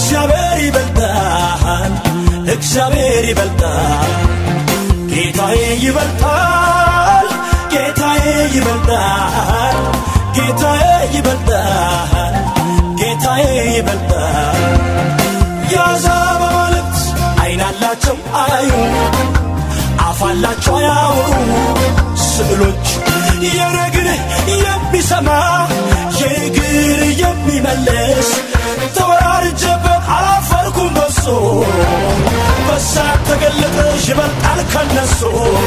እግዚአብሔር ይበልጣል እግዚአብሔር ይበልጣል ጌታዬ ይበልጣል ጌታዬ ይበልጣል ጌታዬ ይበልጣል ጌታዬ ይበልጣል የአሕዛብ አማልክት አይን አላቸው አያዩ አፍ አላቸው አያወሩ ስዕሎች የነግር የሚሰማ የእግር የሚመልስ ተወራርጀበት አላፈርኩም በሶ በሳት ተገለጠ ይበልጣል ከነሱ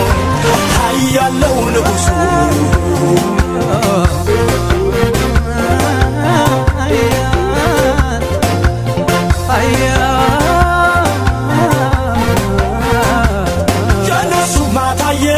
ኃያለው ንጉሡ የእነሱ ማታየ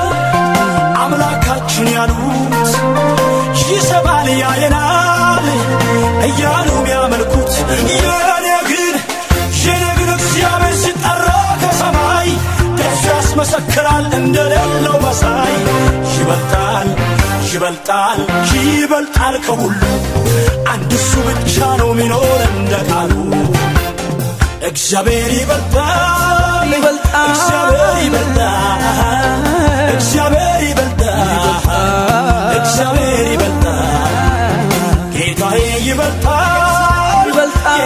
አምላካችን ያሉት ይሰማል ያየናል እያሉ የሚያመልኩት የኔ ግን የኔ ግን እግዚአብሔር ሲጠራ ከሰማይ ደሱ ያስመሰክራል እንደሌለው መሳይ ይበልጣል ይበልጣል ይበልጣል ከሁሉ አንድ እሱ ብቻ ነው ሚኖር እንደ ቃሉ እግዚአብሔር ይበልጣል ይበልጣል። እግዚአብሔር ይበልጣል እግዚአብሔር ይበልጣል እግዚአብሔር ይበልጣል ጌታዬ ይበልጣል ይበልጣል።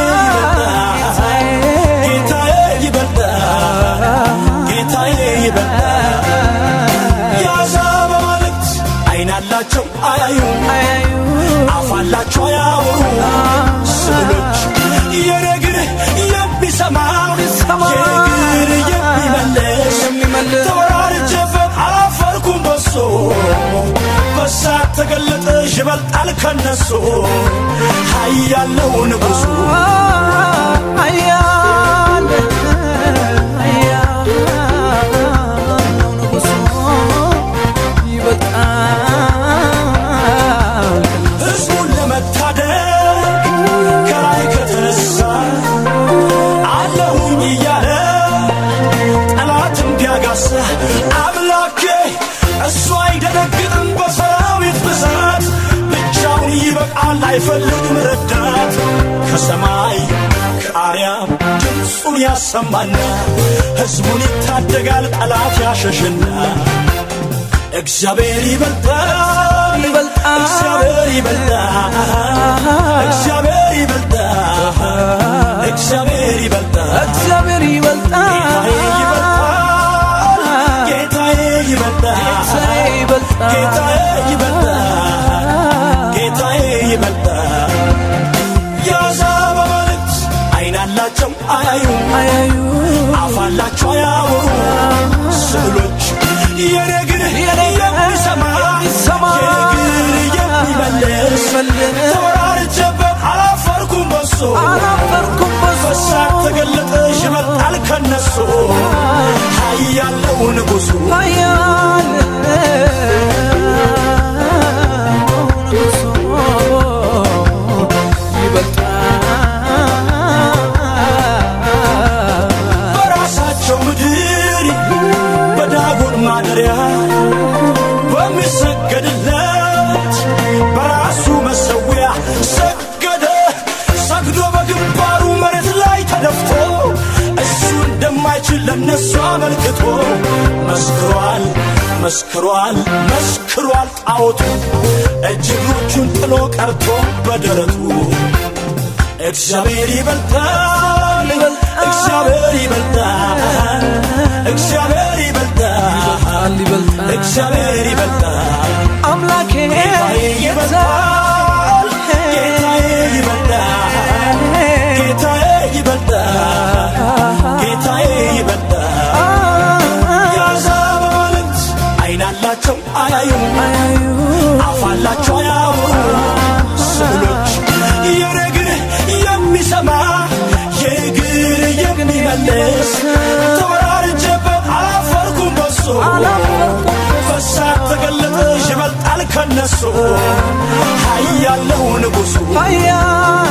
ጌታዬ ይበልጣል ጌታዬ ይበልጣል ጌታዬ ይበልጣል የአሕዛብ አማልክት አይን አላቸው አያዩ አፍ አላቸው አያወሩ ስዕሎች የነግር የሚሰማ የሚሰማ የነግር የሚመልስ የሚመልስ ተወራርጀበት አላፈርኩም በሶ በሳት ተገለጠ ይበልጣል ከነሱ ኃያለው ንጉሡ ኃያል ኃያል ነው ንጉሡ ይበልጣል ሕዝቡን ለመታደግ ከላይ ከተነሳ አለሁኝ እያለ ጠላትም ቢያጋሳ አምላኬ እሱ አይደነግጥም በሰራዊት ብዛት ብቻውን ይበቃል አይፈልግም ረዳት ከሰማይ ከአርያም ድምፁን ያሰማና ሕዝቡን ይታደጋል ጠላት ያሸሽና እግዚአብሔር ይበልጣል ይበልጣል። እግዚአብሔር ይበልጣል እግዚአብሔር ይበልጣል እግዚአብሔር ይበልጣል እግዚአብሔር ይበልጣል ጌታዬ ይበልጣል ጌታዬ ይበልጣል ጌታዬ ይበልጣል የአሕዛብ አማልክት አይን አላቸው አያዩ አያዩ አፍ አላቸው አያወሩ ስዕሎች የነግር የሚሰማ የሚሰማ የነግር የሚመልስ የሚመልስ ተወራርጀበት አላፈርኩም በሶ አላፈርኩም በሱ በሳት ተገለጠ ይበልጣል ከነሱ ኃያለው ንጉሡ ኃያል ንጉሡ ይበልጣል በራሳቸው ምድር በዳጎን ማደሪያ በሚሰገድለት በራሱ መሰዊያ ሰገደ ሰግዶ በግንባሩ መሬት ላይ ተደፍቶ እሱ እንደማይችል ለነሱ አመልክቶ መስክሯል መስክሯል መስክሯል ጣዖቱ እጅ እግሮቹን ጥሎ ቀርቶ በደረቱ እግዚአብሔር ይበልጣል እግዚአብሔር ይበልጣል እግዚአብሔር ይበልጣል ይበልጣል እግዚአብሔር ይበልጣል አምላኬ ጌታዬ ይበልጣል ጌታዬ ይበልጣል ጌታዬ ይበልጣል ጌታዬ ይበልጣል የአሕዛብ አማልክት አይን አላቸው አያዩ አፍ አላቸው አያወሩ ስዕሎች የነግር የሚሰማ የእግር የሚመልስ ተወራርጀበት አላፈርኩም በሱ በሳት ተገለጠ ይበልጣል ከነሱ ኃያለው ንጉሡ ኃያል